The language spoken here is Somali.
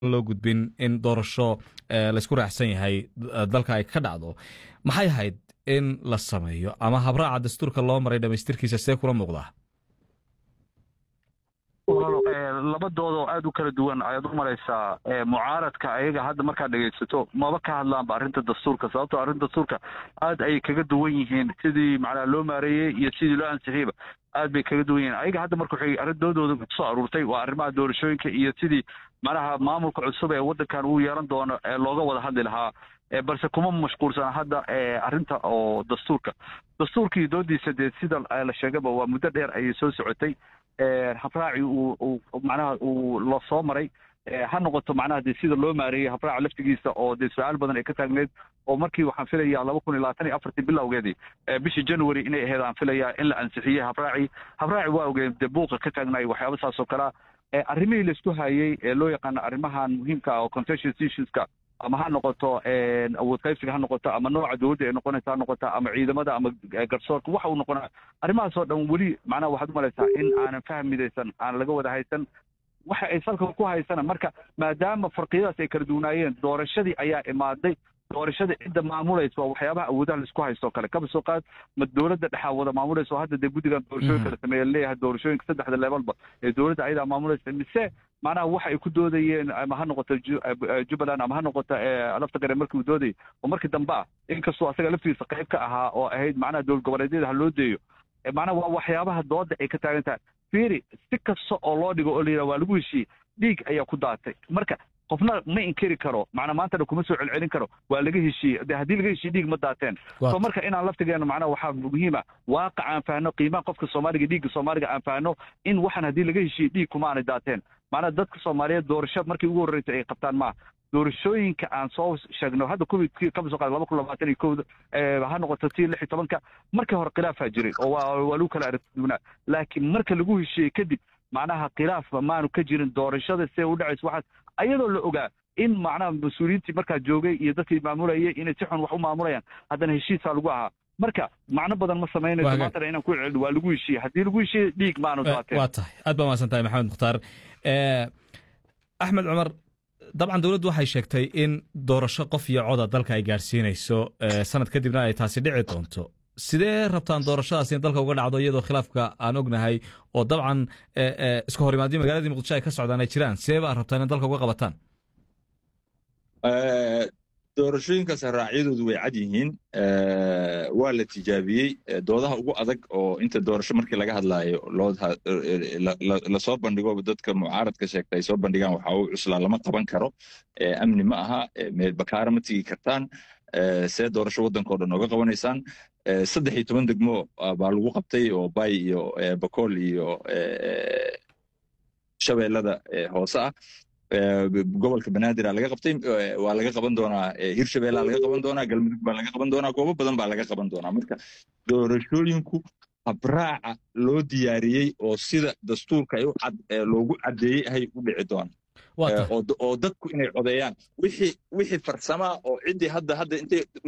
loo gudbin in doorasho laysku raacsan yahay dalka ay ka dhacdo maxay ahayd in la sameeyo ama habraaca dastuurka loo maray dhamaystirkiisa see kula muuqdaa labadoodoo aad u kala duwan ayaad u maraysaa mucaaradka ayaga hadda markaad dhegaysato maba ka hadlaanba arrinta dastuurka sababtoo arrinta dastuurka aad ayay kaga duwan yihiin sidii macnaha loo maareeyey iyo sidii loo ansixiyeyba aad bay kaga duwan yihiin ayaga hadda marka waxay arrindoodooda kusoo aruurtay waa arrimaha doorashooyinka iyo sidii macnaha maamulka cusub ee waddankan uu yeelan doono ee looga wada hadli lahaa balse kuma mashquulsana hadda arrinta oo dastuurka dastuurkii doodiisa dee sida la sheegaba waa muddo dheer ayay soo socotay habraaci uu macnaha uu la soo maray ha noqoto macnaha dee sida loo maareeyey habraaca laftigiisa oo dee su-aal badan ay ka taagneed oo markii waxaan filayaa laba kun iyo labaatan iyo afartii bilowgeedii bishii january inay ahayd aan filayaa in la ansixiyey habraaci habraaci waa ogeen dee buuqa ka taagnaay waxyaaba saas oo kalea arrimihii laisku hayey ee loo yaqaano arrimahan muhiimka ah oo contentious issueska ama ha noqoto awood qaybsiga ha noqoto ama nooca dowladda ay noqonaysa ha noqoto ama ciidamada ama garsoorka waxa uu noqonaa arrimahaas oo dhan weli macnaha waxaad u malaysaa in aanan fahmidaysan aan laga wada haysan waxa ay salka ku haysana marka maadaama farqiyadaas ay kala duwanaayeen doorashadii ayaa imaaday doorashada cidda maamulaysa waa waxyaabaha awoodaha laisku haysto o kale kaba soo qaad ma dowladda dhexaa wada maamulaysa oo hadda dee guddigan doorashooyinka la sameeya leeyahay doorashooyinka saddexda levelba ee dowladda ayadaa maamulaysa mise macnaha waxa ay ku doodayeen ama ha noqoto jubbaland ama ha noqoto lafta gare markii uu doodayay oo markii dambe ah inkastoo asaga laftigiisa qayb ka ahaa oo ahayd macnaha dowlad goboleedyada ha loo deeyo macnaha waa waxyaabaha dooda ay ka taagan tahay fiiri si kasta oo loo dhigo oo la yidhaha waa lagu heshiiyey dhiig ayaa ku daatay marka qofna ma inkiri karo macnaa maantana kuma soo celcelin karo waa laga heshiiyey de haddii laga heshiiye dhiig ma daateen so marka inaan laftigeena macnaha waxaa muhiima waaqac aan fahanno qiimaha qofka soomaaliga dhiigga soomaaliga aan fahanno in waxaan haddii laga heshiiye dhiig kuma aanay daateen macnaha dadka soomaaliyeed doorasho markii ugu horreysay ay qabtaan maaha doorashooyinka aan soo sheegno hadda covidkii kama soo qaada laba kun labaatan iyo kowda ha noqoto tii lix iyo tobanka markii hore khilaafaa jiray oo waa waa lagu kala aragtidunaa laakiin marka lagu heshiiyey kadib macnaha khilaafba maanu ka jirin doorashada see u dhacaysa waxaas ayadoo la ogaa in macnaha mas-uuliyiintii markaa joogay iyo dadkii maamulayay inay si xun wax u maamulayaan haddana heshiisaa lagu ahaa marka macno badan ma samaynayso maantana inaan ku celin waa lagu heshiiyey haddii lagu heshiiyey dhiig maanu daateen waa tahay aad baa mahadsan tahay maxamed mukhtaar axmed cumar dabcan dowladdu waxay sheegtay in doorasho qof iyo coda dalka ay gaadhsiinayso sanad kadibna ay taasi dhici doonto sidee rabtaan doorashadaas in dalka uga dhacdo iyadoo khilaafka aan ognahay oo dabcan iska hor imaadyo magaaladii muqdisho ay ka socdaan ay jiraan sidee baa rabtaan in dalka uga qabataan doorashooyinkaas raacyadoodu way cad yihiin waa la tijaabiyey doodaha ugu adag oo inta doorasho markii laga hadlaayo lasoo bandhigo dadka mucaaradka sheegta ay soo bandhigaan waxa uu cuslaa lama qaban karo amni ma aha bakaara ma tigi kartaan see doorasho waddanka o dhan ooga qabanaysaan saddex iyo toban degmo baa lagu qabtay oo bay iyo bakool iyo shabeellada hoose ah gobolka banaadir laga qabtay waa laga qaban doonaa hirshabeella laga qaban doonaa galmudug baa laga qaban doonaa goobo badan baa laga qaban doonaa marka doorashooyinku habraaca loo diyaariyey oo sida dastuurka loogu caddeeyey ahay u dhici doona oo dadku inay codeeyaan wixii wixii farsamaa oo ciddii hadda hadda intay